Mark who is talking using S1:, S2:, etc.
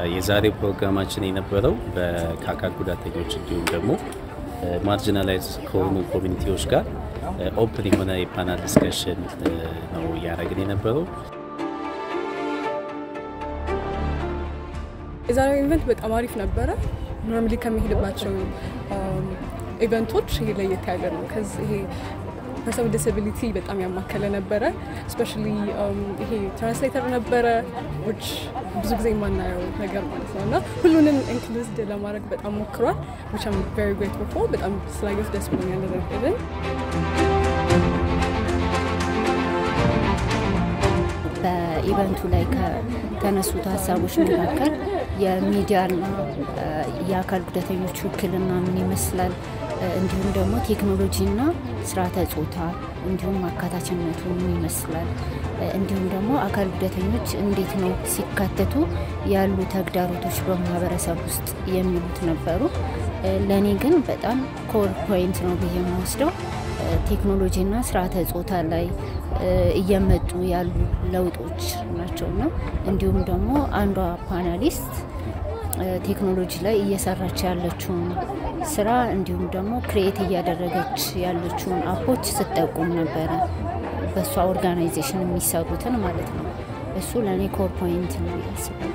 S1: የዛሬ ፕሮግራማችን የነበረው ከአካል ጉዳተኞች እንዲሁም ደግሞ ማርጂናላይዝ ከሆኑ ኮሚኒቲዎች ጋር ኦፕን የሆነ የፓናል ዲስከሽን ነው እያደረግን የነበረው።
S2: የዛሬው ኢቨንት በጣም አሪፍ ነበረ። ኖርማሊ ከሚሄድባቸው ኢቨንቶች ይሄ ለየት ያለ ነው። ከዚህ ይሄ ፐርሰን ዲስቢሊቲ በጣም ያማከለ ነበረ። ስፔሻሊ ይሄ ትራንስሌተር ነበረ ዊች ብዙ ጊዜ የማናየው ነገር ማለት ነው እና ሁሉንም ኢንክሉዝድ ለማድረግ በጣም ሞክሯል። ዊች አም ቬሪ ግሬትፉል ፎር በጣም ስላየሁት ደስ ብሎኛል። ያደረግልን
S3: በኢቨንቱ ላይ ከተነሱት ሀሳቦች መካከል የሚዲያና የአካል ጉዳተኞች ውክልና ምን ይመስላል፣ እንዲሁም ደግሞ ቴክኖሎጂና ስርዓተ ጾታ እንዲሁም አካታችነቱ ምን ይመስላል፣ እንዲሁም ደግሞ አካል ጉዳተኞች እንዴት ነው ሲካተቱ ያሉ ተግዳሮቶች በማህበረሰብ ውስጥ የሚሉት ነበሩ። ለእኔ ግን በጣም ኮር ፖይንት ነው ብዬ የምወስደው ቴክኖሎጂና ስርዓተ ጾታ ላይ እየመጡ ያሉ ለውጦች ናቸውና እንዲሁም ደግሞ አንዷ ፓናሊስት ቴክኖሎጂ ላይ እየሰራች ያለችውን ስራ እንዲሁም ደግሞ ክሬኤት እያደረገች ያለችውን አፖች ስጠቁም ነበረ። በእሷ ኦርጋናይዜሽን የሚሰሩትን ማለት ነው። እሱ ለእኔ ኮር ፖይንት ነው ያስባል።